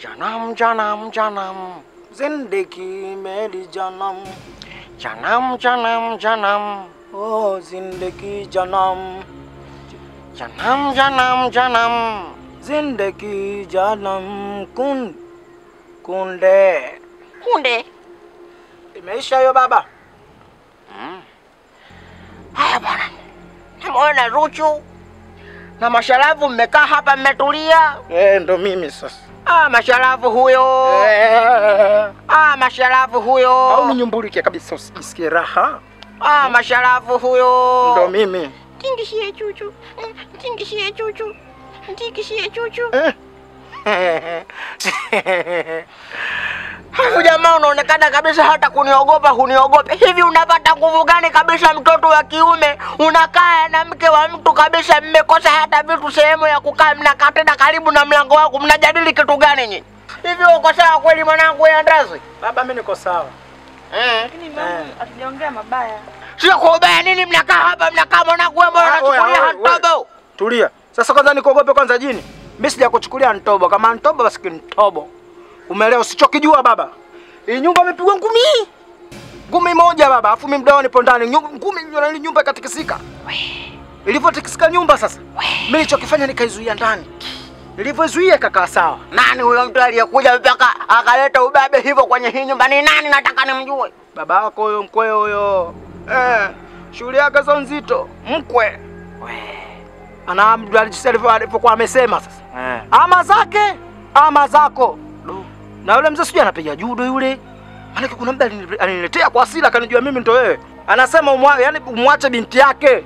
Janam, janam, janam. जिंदगी मेरी जन्म Janam, janam, janam. ओ जिंदगी जन्म Janam, janam, janam. जिंदगी जन्म कुन kunde Kunde. imeisha hiyo baba Haya bwana, namuona Ruchu na Masharafu, mmekaa hapa mmetulia. eh, ndo mimi sasa Ah, Masharafu huyo. eh. Ah, Masharafu au huyo. ninyumbulike kabisa usijisikie raha Ah, Masharafu huyo. ndo mimi Tingishie chuchu, tingishie chuchu, tingishie chuchu. eh. Huyu jamaa unaonekana kabisa hata kuniogopa, huniogope. Hivi unapata nguvu gani kabisa, mtoto wa kiume unakaa na mke wa mtu kabisa, mmekosa hata vitu sehemu ya kukaa, mnakaa tena karibu na mlango wako, mnajadili kitu gani nyinyi? Hivi uko sawa kweli mwanangu ya ndazi? baba mi niko sawa Eh. Lakini mama hatujaongea mabaya. Sio kwa ubaya nini mnakaa hapa mnakaa mwanangu wewe mbona Ah, oya, unachukulia oya, oya. hatobo? tulia sasa kwanza nikuogope kwanza jini mi sija kuchukulia ntobo kama ntobo basi kintobo umeelewa usichokijua baba hii nyumba imepigwa ngumi ngumi moja baba afu mi mdao nipo ndani Nyu- ngumi na ile nyumba ikatikisika ilivyotikisika nyumba sasa mi nilichokifanya nikaizuia ndani nilivyozuia kakaa sawa Nani huyo mtu aliyekuja mpaka akaleta ubabe hivyo kwenye hii nyumba? Ni nani? Nataka nimjue. baba wako huyo mkwe huyo eh, shughuli yake zo nzito mkwe ana alivyo- alivyokuwa amesema sasa Eh. ama zake ama zako na yule mzee sijui anapiga judo yule maanake kuna mda alini- aliniletea kwa asili akanijua mimi ndo wewe anasema umwa, yani umwache binti yake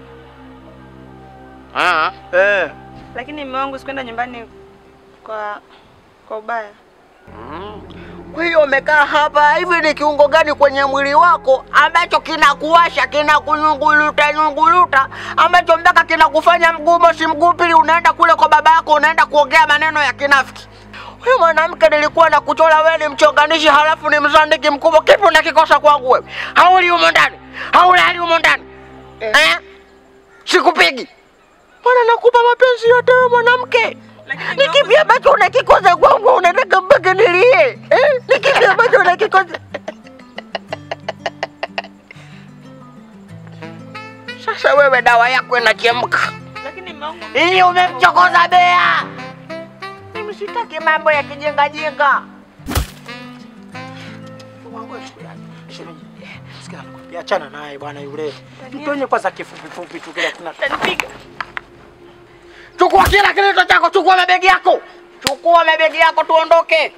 Ah. eh. Lakini mume wangu sikwenda nyumbani kwa kwa ubaya. Kwa hiyo umekaa hapa hivi, ni kiungo gani kwenye mwili wako ambacho kinakuwasha kinakunyunguluta nyunguluta, ambacho mpaka kinakufanya mguu mosi mguu pili, unaenda kule kwa baba yako, unaenda kuongea maneno ya kinafiki? Huyu mwanamke nilikuwa na kuchora wewe ni mchonganishi, halafu ni mzandiki mkubwa. Kipi unakikosa kwangu wewe? Hauli humo ndani, haulali humo ndani eh? Sikupigi bwana, nakupa mapenzi yote wewe mwanamke. Lakini Ni kipi ambacho unakikosa kwangu? Unataka mpaka nilie eh? Ni kipi ambacho unakikosa? Sasa wewe dawa yako inachemka, lakini mume wangu hii umemchokoza bea. Mimi sitaki mambo ya kijingajinga. achana naye bwana yule mtu wenye kwanza kifupifupi tu kile kuna utanipiga. Chukua kila kitu chako, chukua mabegi yako, chukua mabegi yako, tuondoke.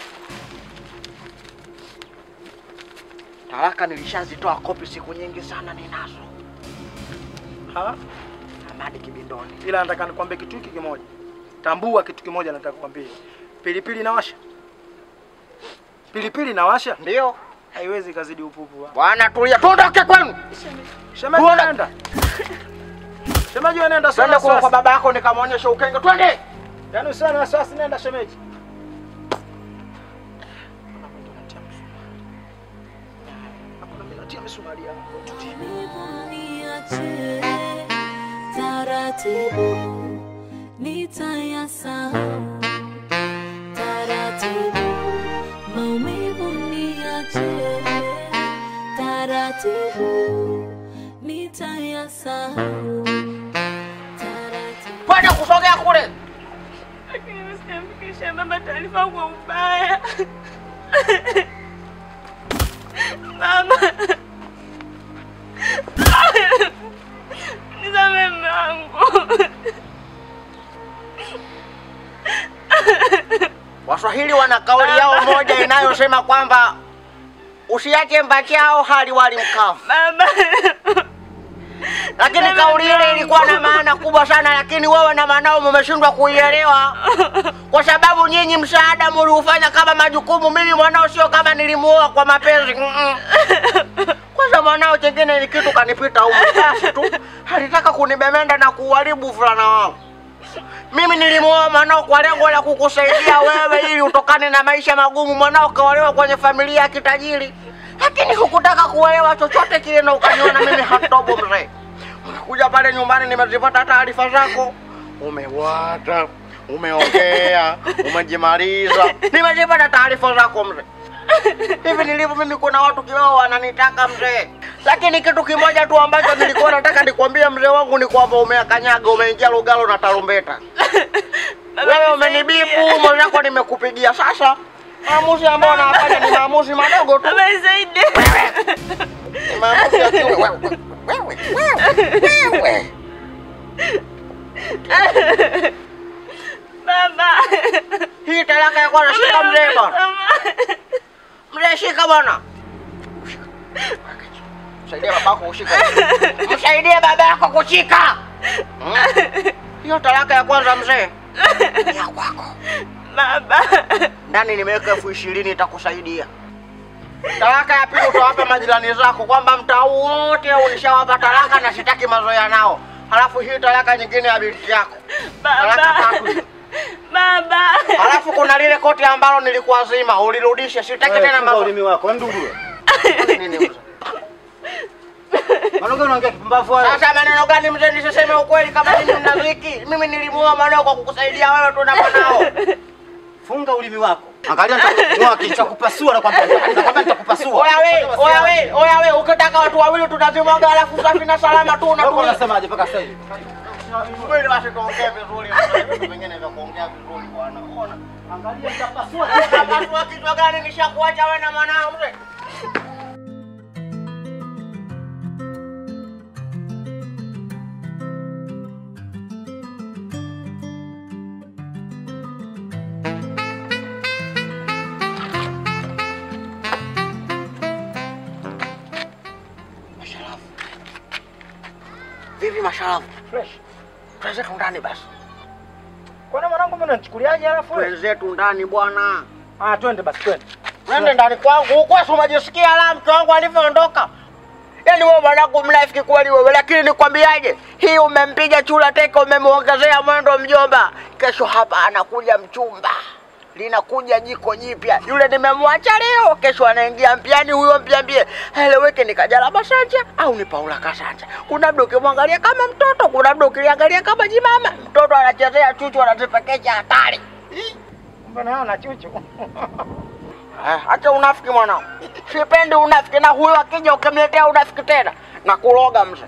Talaka nilishazitoa kopi siku nyingi sana, ninazo Ha? Amadi Kibindoni. ila nataka nikwambie kitu hiki kimoja tambua kitu kimoja nataka kukwambia pilipili inawasha pilipili inawasha Ndio haiwezi kazidi upupu wa. bwana, tulia, tuondoke kwenu, Shemeji Tuona- nenda. Shemeji wewe nenda twende sana kwa kwa sasa. baba yako nikamwonyesha ukenge, twende. Yaani usiwe na wasiwasi nenda shemeji. Hakuna mimi natia misumari yangu. Niache taratibu, nitayasahau taratibu, maumivu niache taratibu, nitayasahau taratibu. Twende kusogea kule. Lakini mimi sijamfikishia baba taarifa kwa ubaya. Mama. Nisamehe mume wangu. Waswahili wana kauli yao moja inayosema kwamba usiache mbachao hali wali mkavu. Baba. lakini kauli ile ilikuwa na maana kubwa sana, lakini wewe na mwanao mmeshindwa kuielewa, kwa sababu nyinyi msaada mliufanya kama majukumu. Mimi mwanao sio kama nilimuoa kwa mapenzi Mm-mm. Kwanza mwanao chengine ni kitu kanipita umri, basi tu alitaka kunibemenda na kuharibu ufulana wangu. Mimi nilimuoa mwanao kwa lengo la kukusaidia wewe ili utokane na maisha magumu. Mwanao kaolewa kwenye familia ya kitajiri, lakini hukutaka kuelewa chochote kile na ukaniona mimi hatobo mzee. Umekuja pale nyumbani, nimezipata taarifa zako, umewata umeongea, umejimaliza. Nimezipata taarifa zako mzee. Hivi nilivyo mimi, kuna watu kibao wananitaka mzee, lakini kitu kimoja tu ambacho nilikuwa nataka nikwambie mzee wangu ni kwamba umeakanyaga, umeingia Lugalo na tarumbeta. Wewe umenibipu, mwenzako nimekupigia. Sasa maamuzi ambayo nafanya ni maamuzi madogo tu, Baba nisaidie. ni maamuzi ya kiume. Wewe, wewe, wewe, wewe. Baba. Hii talaka ya kwanza, shika mzee bwana. Mzee shika bwana. Msaidie babako kushika. Msaidie baba yako kushika. Mm. Hiyo talaka ya kwanza mzee. Ni ya kwako. Baba. Ndani nimeweka elfu ishirini itakusaidia. Talaka ya pili utawapa majirani zako kwamba mtaa huu wote ulishawapa talaka na sitaki mazoea nao. Halafu hii talaka nyingine ya binti yako. Talaka Baba. tatu. Baba. Halafu kuna lile koti ambalo nilikuazima ulirudishe, sitaki tena Funga mambo. ulimi wako, wewe ndugu. Nini mzee? Maana unaongea kipumbavu hayo. Sasa maneno gani mzee, nisiseme ukweli kama mimi mnaziki? Mimi nilimuoa mwanao kwa kukusaidia wewe tu na mwanao. Funga ulimi wako. Angalia nitakutoa kichwa kupasua na kwamba nakwambia nitakupasua. Oya we, oya we, oya we, ukitaka watu wawili tutazimwaga alafu safi na salama tu Wewe unatumia. unasemaje mpaka sasa hivi? Kweli basi tuongee vizuri. Vitu vingine vya kuongea vizuri bwana. Ona. Angalia nitapasua. Pasua kichwa gani nishakuacha wewe na mwanao mzee? Masharafu. Vipi masharafu? Fresh. Twenzetu ndani basi. Kwani mwanangu mimi unanichukuliaje alafu? wewe? Twenzetu ndani bwana. Ah, twende basi twende. Nende ndani kwangu huko, si umejisikia la mke wangu alivyoondoka? Yaani wewe mwanangu mnafiki kweli wewe, lakini nikwambiaje, hii umempiga chula teke, umemwongezea mwendo mjomba. Kesho hapa anakuja mchumba, linakuja jiko jipya. Yule nimemwacha leo, kesho anaingia mpiani. Huyo mpiambie heleweke ni Kajala Masanja au ni Paula Kasanja. Kuna mda ukimwangalia kama mtoto, kuna mda ukiliangalia kama jimama. Mtoto anachezea chuchu, anazipekecha hatari. Kumbe nao na chuchu. Eh, Acha unafiki mwanao, sipendi unafiki, na huyo akija ukimletea unafiki tena na kuloga mzee.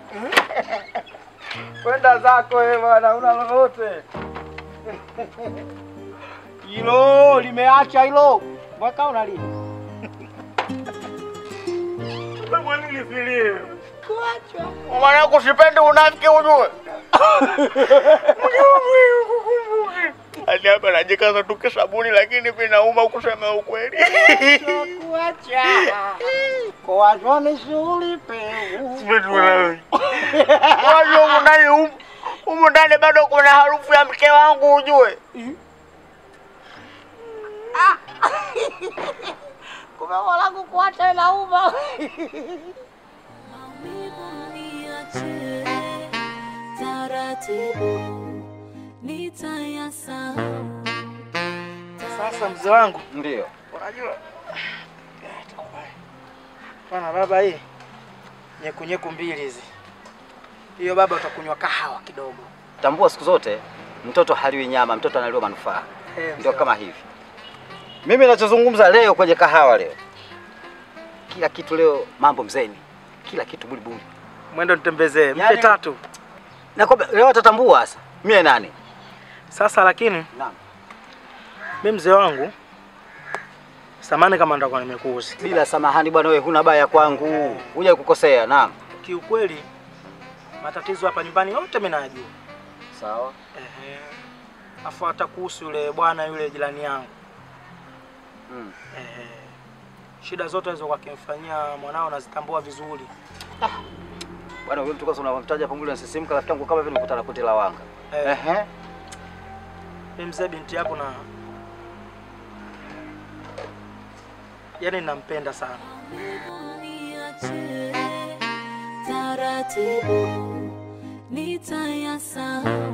Kwenda zako wewe bwana, una lolote. Hilo limeacha hilo. Mwaka una lini? Wewe nini filie? Mwanangu, sipendi unafiki ujue. Hadi hapa najikaza tu kisabuni, lakini vinauma kusema ukweli. Kuacha. Kuachwa ni shughuli pevu. Wajua humu ndani humu- humu ndani bado kuna harufu ya mke wangu ujue. Kumbe mwanangu kuacha inauma. Maumivu niache taratibu, nitayasahau. Sasa mzee wangu, Ndio. unajua bana baba, hii nyeku nyeku mbili hizi, hiyo baba, utakunywa kahawa kidogo. Tambua siku zote mtoto haliwi nyama, mtoto analiwa manufaa. Eh, mzee Ndio wangu. kama hivi. Mimi ninachozungumza leo kwenye kahawa leo, kila kitu leo mambo mzeni, kila kitu bulibuli. Mwendo nitembezee mpe Yaani- tatu Na kwamba leo atatambua sasa mie nani. sasa, lakini Naam. mi mzee wangu, samani kama ndakuwa nimekuuzi Bila samahani bwana, wewe huna baya kwangu, huja kukosea. Naam. kiukweli, matatizo hapa nyumbani yote mimi nayajua. Sawa. Ehe. Afu hata kuhusu yule bwana yule jirani yangu Mm. Ehe. Shida zote hizo wakimfanyia mwanao nazitambua vizuri. Bwana wewe mtu kwanza unamtaja pamoja na sisimka rafiki yangu kama vile nikutana kuti la wanga. Eh, Ehe. mimi mzee binti yako na yaani nampenda sana. Maumivu niache taratibu, nitayasahau.